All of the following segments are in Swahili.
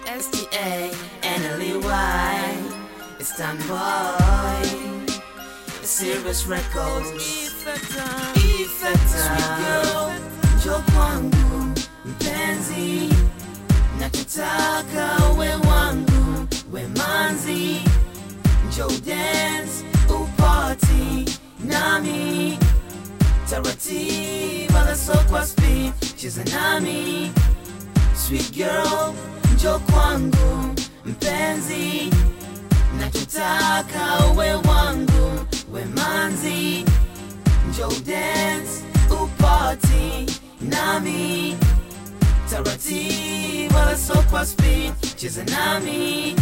STA NLEY It's done boy Serious Records Effecta Njoo kwangu mpenzi Nachotaka we wangu we manzi Njoo dance uparty nami Taratibu wala so kwa speed Cheza nami Sweet girl njoo kwangu mpenzi Nachotaka we wangu we manzi Njoo dance uparty nami Taratibu wala so kwa speed Cheza nami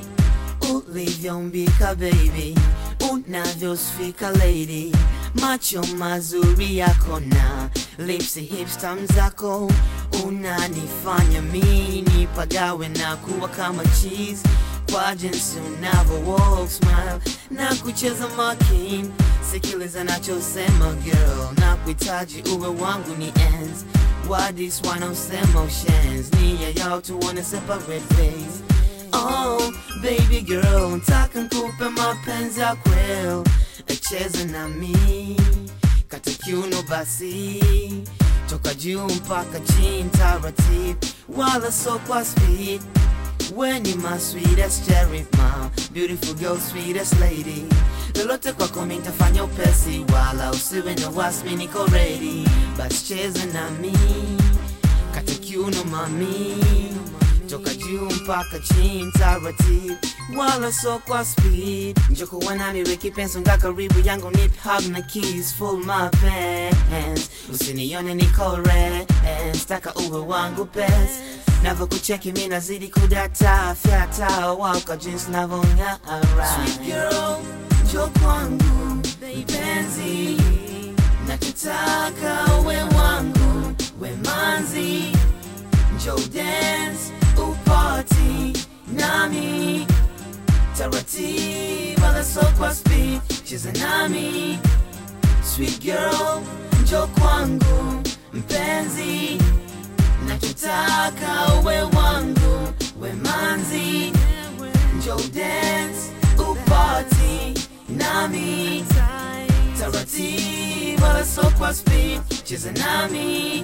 Ulivyoumbika baby Unavyosfika lady Macho mazuri yako na Lips hips tam zako Unanifanya mimi nipagawe na kuwa kama cheese Kwa jinsi unavyo walk smile Na kucheza makin Sikiliza nachosema girl Na kuhitaji uwe wangu ni ends Wadis wanaosema ushens Nia yao tuone separate ways Oh, baby girl, nataka nikupe mapenzi ya kweli, cheza na mi kata kiuno basi, toka juu mpaka chini taratibu, wala so kwa speed. When you my sweetest cherry, my beautiful girl, sweetest lady. Lolote kwako mimi nitafanya upesi, wala usiwe na wasi, mimi niko ready. Basi cheza na mi kata kiuno mami toka juu mpaka chini taratibu, wala so kwa speed. Njoo kuwa nami weki penso nga karibu yangu, nip hug na kiss full my pants, usinione niko rest, taka uwe wangu best navyokucheki mi nazidi kudata fyata waka jinsi navyong'ara Sweet girl, njoo kwangu mpenzi, nachotaka we wangu we manzi Njoo dance uparty nami taratibu wala so kwa speed cheza nami sweet girl njoo kwangu mpenzi nachotaka we wangu we manzi Njoo dance uparty nami taratibu wala so kwa speed cheza nami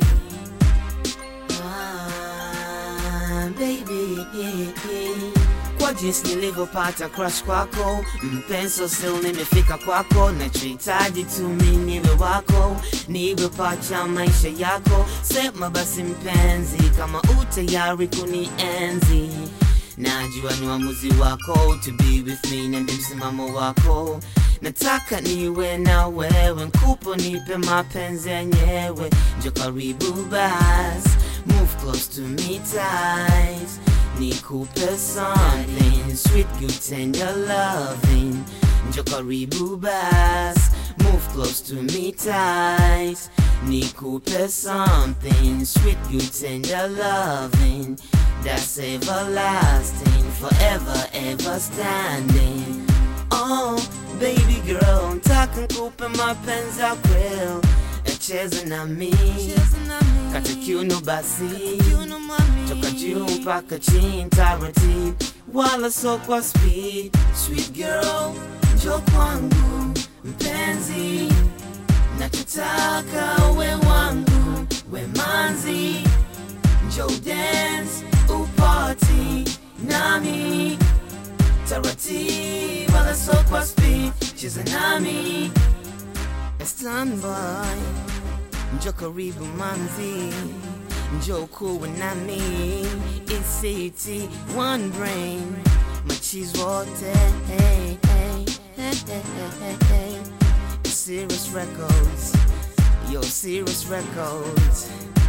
Ah, baby kwa jinsi nilivyopata crush kwako mpenso sil nimefika kwako nachohitaji tu mi niwe wako niwe pacha maisha yako sema basi mpenzi kama utayari kunienzi najua ni uamuzi wako to be with me na ndi msimamo wako nataka niwe na wewe nkupo nipe mapenzi yenyewe njo karibu bas move close to me tight nikupe something sweet good tender loving njo karibu bas move close to me tight nikupe something sweet good tender loving that's everlasting forever ever standing oh baby girl ntaka nkupe mapenzi ya kweli cheza na mi kata kiuno basi toka juu mpaka chini taratibu wala so kwa speed sweet girl njoo kwangu mpenzi nachotaka we wangu we manzi njoo dance uparty nami taratibu wala so kwa speed cheza nami standby njoo karibu manzi njoo kuwe nami ect one brain machiz wote hey, hey, hey, hey, hey, hey. serious records yo serious records